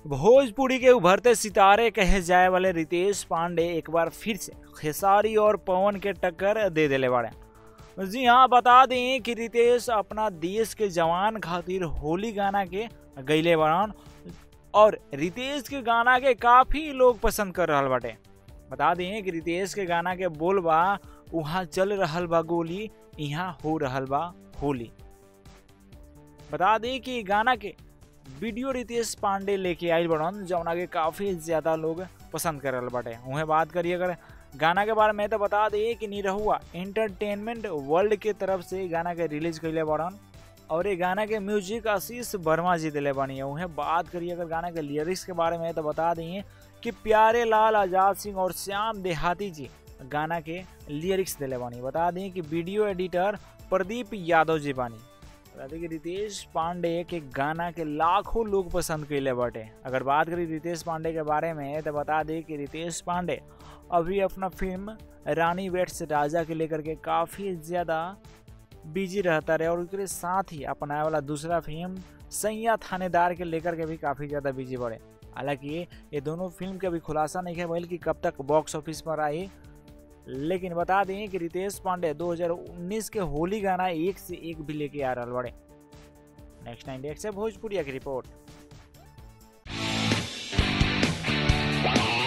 भोजपुरी के उभरते सितारे कहे जाए वाले रितेश पांडे एक बार फिर से खेसारी और पवन के टक्कर दे देले बाड़े जी हाँ बता दें कि रितेश अपना देश के जवान खातिर होली गाना के गैले बाड़न और रितेश के गाना के काफी लोग पसंद कर रहल बाटे बता दें कि रितेश के गाना के बोल बा वहाँ चल रहल बा गोली यहाँ हो रहल बा होली बता दें कि गाना के वीडियो रितेश पांडे लेके आयल बड़न जौना के काफ़ी ज़्यादा लोग पसंद कर रहे बाटे उहें बात करिए अगर गाना के बारे में तो बता दिए कि निरहुआ एंटरटेनमेंट वर्ल्ड के तरफ से गाना के रिलीज कैले बड़न और ये गाना के म्यूजिक आशीष वर्मा जी दिले बनी है उन्हें बात करिए अगर गाना के लिरिक्स के बारे में तो बता दिए कि प्यारे लाल आजाद सिंह और श्याम देहाती जी गाना के लिरिक्स दिले बनी बता दें कि वीडियो एडिटर प्रदीप यादव जी बानी बता दें कि रितेश पांडे के गाना के लाखों लोग पसंद कैले बाटे अगर बात करें रितेश पांडे के बारे में तो बता दें कि रितेश पांडे अभी अपना फिल्म रानी वेट्स राजा के लेकर के काफ़ी ज़्यादा बिजी रहता रहे और उसके साथ ही अपना वाला दूसरा फिल्म सैया थानेदार के लेकर के भी काफ़ी ज़्यादा बिजी बढ़े हालांकि ये दोनों फिल्म के अभी खुलासा नहीं है बल्कि कब तक बॉक्स ऑफिस पर आई लेकिन बता दें कि रितेश पांडे 2019 के होली गाना एक से एक भी लेके आ रहा बड़े नेक्स्ट नाइन से भोजपुरिया की रिपोर्ट